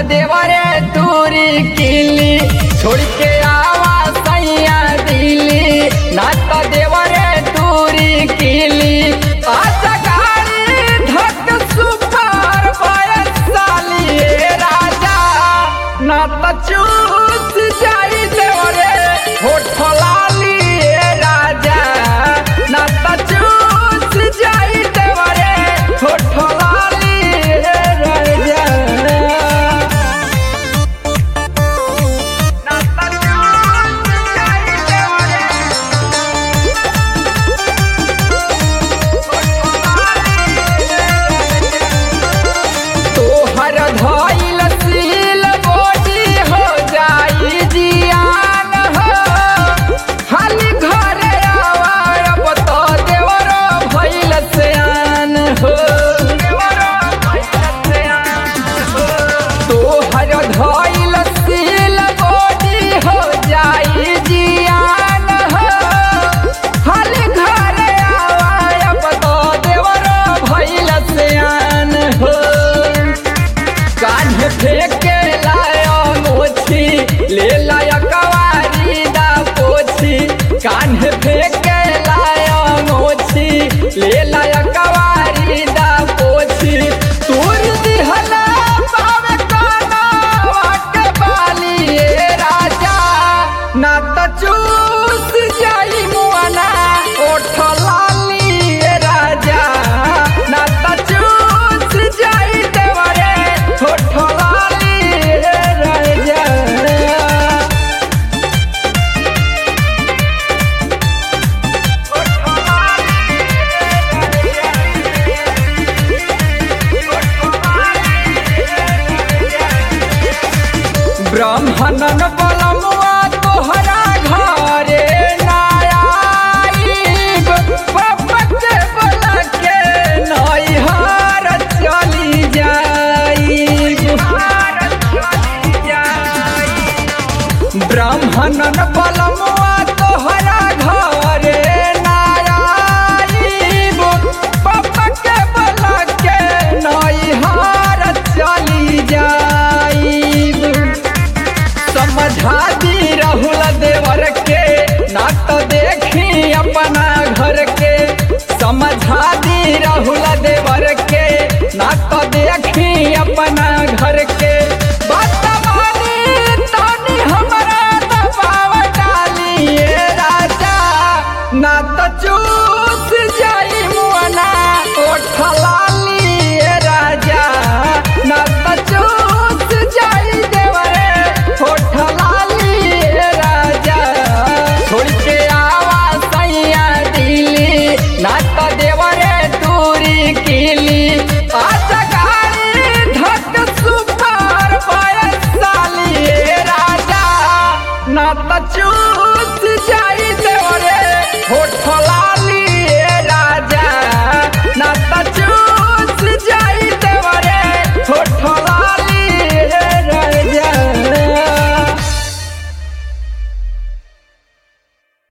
देवरे दूरी किली छोड़ के आवा सैया दिली ना तो देवरे दूरी किली आजा गाड़ी धक सुपर बयसाली राजा ना तो चूस जाई देवरे होठ लाली राजा ना तो चूस जाई देवरे होठ लाली राजा तोहर धइल सील बोटी हो जाई जियान हो खाली घरे आवा अब तो देवरो भइल सयान हो तोहर धइल सील बोटी हो जाई जियान हो खाली घरे आवा अब तो देवरो भइल सयान हो कान्हे फेंके लाया मोछी ले लाया कवारी दा पोछी कान्हे फेंके लाया मोछी ले लाया कवारी दा पोछी तूर दिहला पावे काना वाके बाली ए राजा ना त चूस जाई मुआना ओठ लाली ए राजा ना त चूस जाई देवरे ओठ लाली ए राजा ब्राह्मणन बलमुआ तोहरा घरे नायाईब पपके बोला के नैहर चली जाईब ब्राह्मणन बलमुआ तोहरा घरे नायाईब पपके बोला के नैहर चली जाईब समझा दी राहुल देवर के ना तो देखी अपना घर के समझा दी राहुल देवर के ना तो देखी अपना घर के बात मानी तानी हमरा दबाव डाली ए राजा ना तो चूस